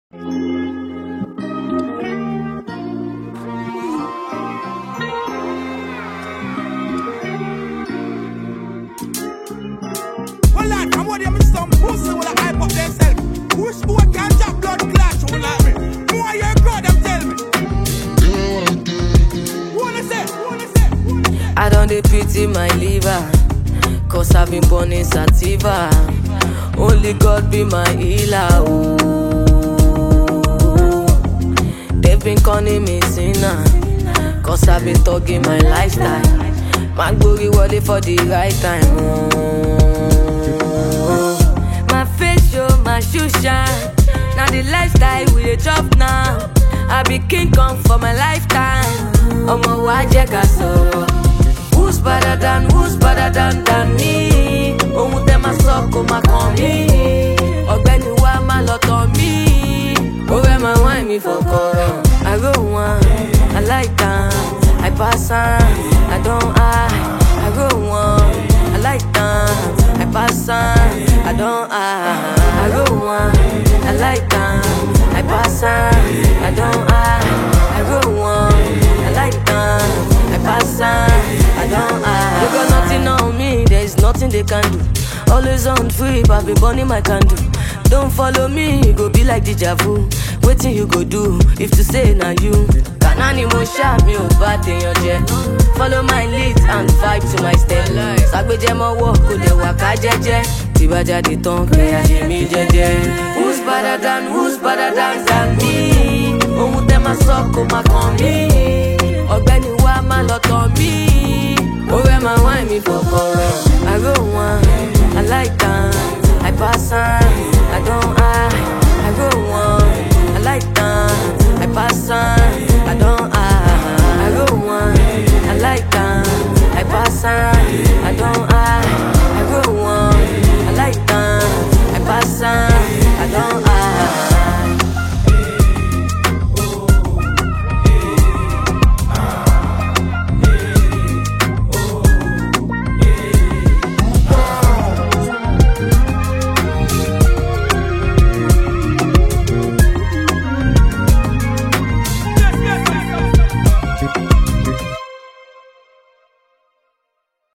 Well, lad, I'm what them some pussy will hype up themselves. Which boy can jump blood clash will like me? More you crowd them tell me. Wanna say? Wanna say? Wanna say? I don't dey pity my liver, cause I've been born in sativa. Only God be my healer. Ooh. They've been calling me sinner, cause I've been thugging my lifestyle. My glory wọlé for the right time. Ooh. My face show, my shoe shine. Now the lifestyle we dey chop now. I be king kong for my lifetime. Ọmọ wa jẹ́ ká sọ̀rọ̀. Who's better than who's better than than me? Ohun tẹ́ máa sọ kò máa kàn mí. Ọ̀gbẹ́ni wa máa lọ tàn mí. Ó fẹ́ máa wá mi fọkọ̀rọ̀. I go one, I like am, I pass am, I don hide. I go one, I like am, I pass am, I don hide. I go one, I like am, I pass am, I don hide. I go one, I like am, I pass am, I don hide. They got nothing on me, there is nothing they can do. Always on free, I've been burning my candle. Don't follow me, you go be like deja vu. Waiting you go do if to say na you. Kanani mo ṣá mi ò bá tèèyàn jẹ. Follow my lead and vibe to my step. Sàgbéjẹ́ mọ́wọ́ kò lè wà ká jẹ́jẹ́. Tí bá jáde tán kẹ́ àṣẹ mi jẹ́jẹ́. Who's better than who's better than than me? Ohun tẹ́ máa sọ kò máa kàn mí. Ọ̀gbẹ́ni wa máa lọ tàn mí. Ó fẹ́ máa wá mi fọkọ̀rọ̀. I go one, I like am, I pass am, I don hide.